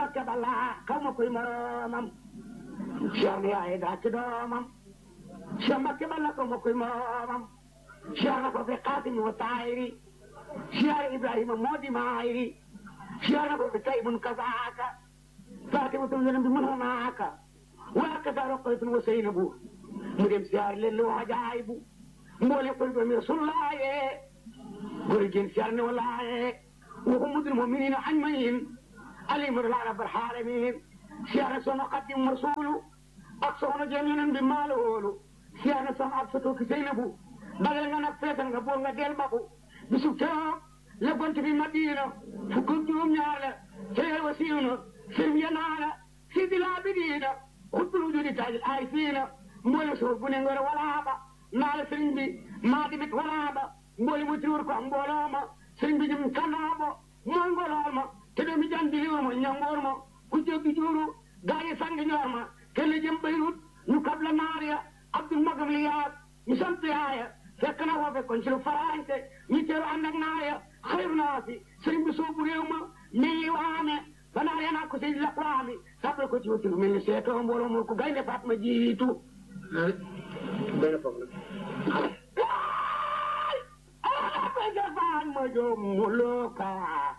Mbakke Balla xaw ma koy moroomam Cheikh ni ay daa ci doomam Cheikh Mbakke Balla xaw ma koy moroomam Cheikh na ko fi Xaasim wa taayiri Cheikh Ibrahima moo di maayiri Cheikh na ko fi Taybun kazaaka Fatimatu yonent bi mën naaka waa kasa Roqaytun wa Seynabu mu dem siyaar leen lu wajaay bu mboole ko doomi Rasulullaaye góor jën siyaar ne walaaye وهم المؤمنين أجمعين عليهم رب العالمين سيانا سونا قدم رسول أقصونا جميعا بما لولو سيانا سونا أقصتو كسينبو بغل nga nak fetal nga bol nga del babu bisu keroog la gont bi madina fukk juróom ñaar la seyal wa siwna sim yanaala sidi laa bidiina xutbul wujudi taajil ay fiina mboole suuf bu ne ngor walaaba naa la sëriñ bi maa dimit walaaba mboole mu tiwur ko mbooloo ma sëriñ bi jëm kanaabo mooy ngolool ma te doomi jandi liwur ma ñangoor ma ku jéggi juuru gaa yi sang ñoor ma kelle jëm bayrut ñu kab la naar ya abdul magam li yaat ñu sant yaaya fekk na foofe kon ci lu faraante ñu teeru ànd ak naar ya xayru naa si sëriñ bi soobu réew ma mii waame ba naar ya naa ko si laqwaami sàppal ko ci wuti lu mel ni seetoo mbooloo mu ko gaynde faat ma jiitu benn foog na جفان مجملوكا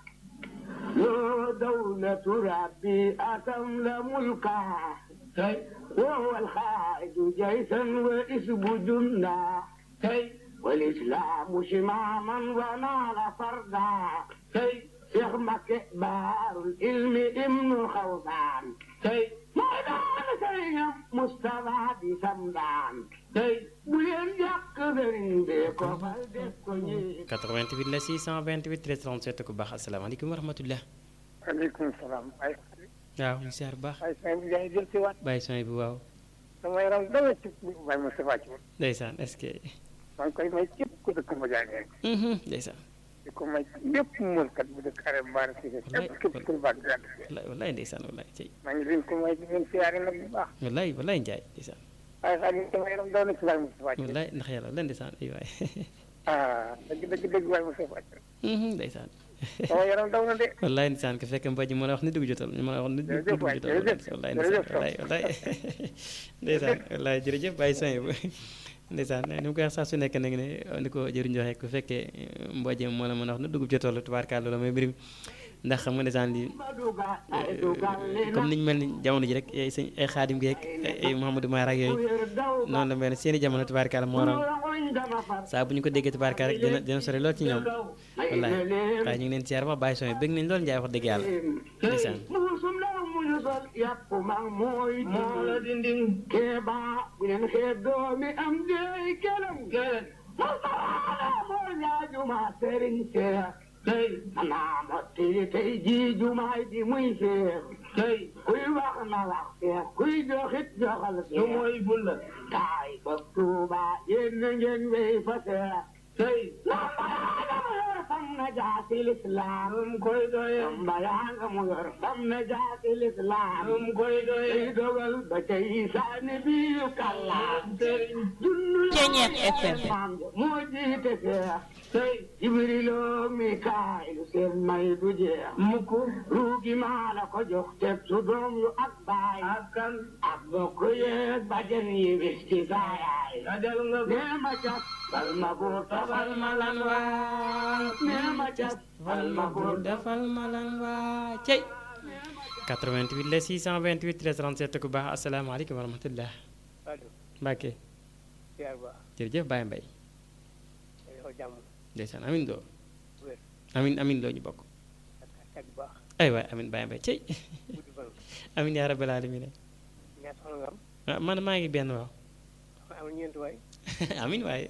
يا دولة ربي أتم ملكا وهو الخارج جيشا وإسب جندا والإسلام شماما ونال فردا شيخ مكبار العلم ابن خوضان ميدان سيم مصطفى بسمدان bu leen jàkk sëriñ bi ko fal def ko ñi 88 la 628 13 37 ku baax asalaamaaleykum wa rahmatullah waaleykum salaam. ay waaw ñu siyaar bu baax ay saa bi jaay jël si waat. bàyyi son bi waaw sama yaram dama ci Baye Moustapha ci woon. ndeysaan est-ce que maa ngi koy may képp ku dëkk ma jaay rek. ndeysaan di ko may lépp mënkat bu dëkk Arame Mbaare si sa Wallaay. képp képp ku baax di ànd. wallaay wallaay ndeysaan wallaay cey maa ngi leen ko may di leen siyaare nag bu baax. wallaay wallaay njaay ndeysaan waaye saa bi sama yaram daw na ci Baye Moustapha ci woon. wallaay ndax yàlla wallaay ndeysaan ay waay ah dëgg dëgg dëgg Baye Moustapha ci woon. ndeysaan sama yaram daw na de. wallaay ndeysaan ko fekk mboj mën a wax ni dugg jotal ñu mën a wax ni Jërëjëf dugg waay, jotal jërëjëf. wallaay Jërëjëf ndeysaan wallaay wallaay ndeysaan wallaay jërëjëf bàyyi son bu ndeysaan ni mu koy wax saa su nekk nag ne ni ko jëriñ joxe ku fekkee mboj moo la mën a wax ni dugg jotal tubaarkaal loolu mooy mbir mi ndax xam nga ndeysaan lii comme niñ mel ni jamono ji rek ay sëñ ay xaadim geek ay Mouhamadou Mara ak yooyu noonu la mel ne seeni jamono tubaarkaal moo raw saa bu ñu ko déggee tubaarkaal rek dina dina sori lool ci ñoom wallaay waaye ñu ngi leen siyaar wax bàyyi son bëgg nañ lool njaay wax dëgg yàlla ndeysaan muusum la muñu sol yàpp mag mooy moo la dinding keeba bu leen xeeb doomi am dey kelam kelam mustawaala moo ñaajuma sëriñ seex tey xanaa motti tey jii jumaay ji muy seex tey kuy wax na wax seex kuy joxit joxal seex su mooy bulla taay ba tuuba yéen na ngeen wey fa seex tey lambayaanga mu yor fam na jaasi lislaam um koy doye lambayaanga mu yor fam na jaasi lislaam um koy doye tey dogal ba tey saani biyu kallaam sëriñ junnu Ceeñeex FM. maam ja moo jiite seex tey jibriloo mikaayilu seen may du jeex mukk ruugi maa la ko jox teg su doom yu ak baay ak kan ak bokk yeeg bajen yi bis ci saayaay dajal nga nee ma cas bal ma buur tafal ma lan waa nee ma cas bal ma buur defal ma lan waa cey 88 la 628 13 37 ku baax asalaamaaleykum wa rahmatullah allo Mbacke siyaar ba jërëjëf Baye Mbaye yow jàmm ndeysaan amin doo wér amin amin doo ñu bokk ak ak bu baax ay waay amin Baye Mbaye cey guddi fan amin yaa rabbal alamin ñaata soxna nga am ah man maa ngi benn waaw soxna am ñeenti waay amin waaye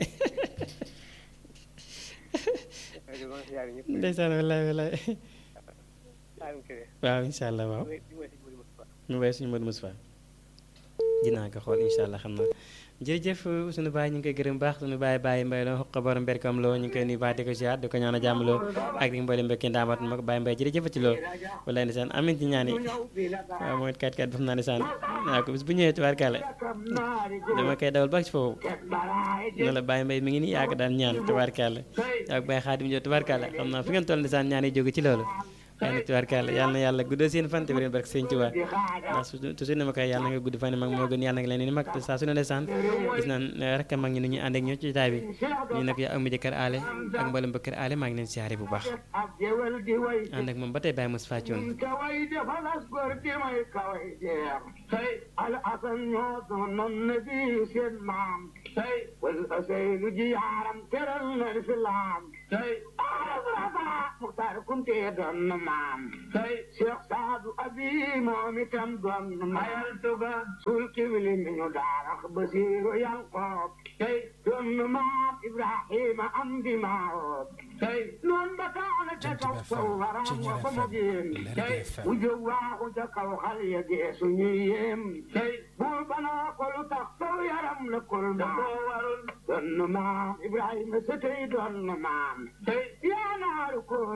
rajo ba nga siyaare ñëpp ndeysaan wallaay wallaay Saalum Kébé waaw incha allah waaw di di ma si guddi Moustapha mu bay suñu Modou Moustapha dinaa ko xool incha allah xam naa jërëjëf suñu baay ñu ngi koy gërëm baax suñu baay bàyyi mbay loo xoq borom mberkam loo ñu ngi koy nuyu baax di ko ziar di ko ñaan a jàmm loo ak di mboolem mbekki ndaamat ma ko bàyyi mbay jërëjëf ci loolu wallaay ndeysaan amin ci ñaan yi waaw mooy kat kat def naa ndeysaan waaw ko bis bu ñëwee tubaarkàlla dama koy dawal ba ci foofu ne la bàyyi mbay mi ngi nii yaa ko daan ñaan tubaarkàlla ak bàyyi xaadim jo tubaarkàlla xam naa fi ngeen toll ndeysaan ñaan yi jóge ci loolu waaye nag tubaarkàlla yàlla na yàlla guddal seen fan te wér barke sëñ Tuubaa di xaaja ndax su toujours ne ma koy yàlla nga gudd fan mag moo gën yàlla nga leen ni mag te saa su ne ndeysaan gis naan rek mag ñi ni ñuy ànd ak ñoo ci taay bi ñu nag yaa amu jëkkër aale ak mboolem ba kër aale maa ngi leen siyaare bu baax ab géwél di way ànd ak moom ba tey Baye Moussa Fathioune kaway defal as góor di may kaway jeex tey al asan ñoo doonoon na bi seen maam tey wal asaynu ji yaaram teral na lislaam tey arafrata muxtaar kunte doon na maam tey cheikh saadu abi moom itam doon na mayal tuga sul kibli mi ñu daarax basiiru yanqoob tey doon na maam ibrahima am di maawoob tey noon ba taana ca kaw saw waraam wa ko mo géen tey u jóg waaxu ca kaw xal ya geesu ñuy yéem tey buur banaa ko lu tax saw yaram la kul maam warul doon na maam ibrahima sa tey doon na maam tey yaa naaru ko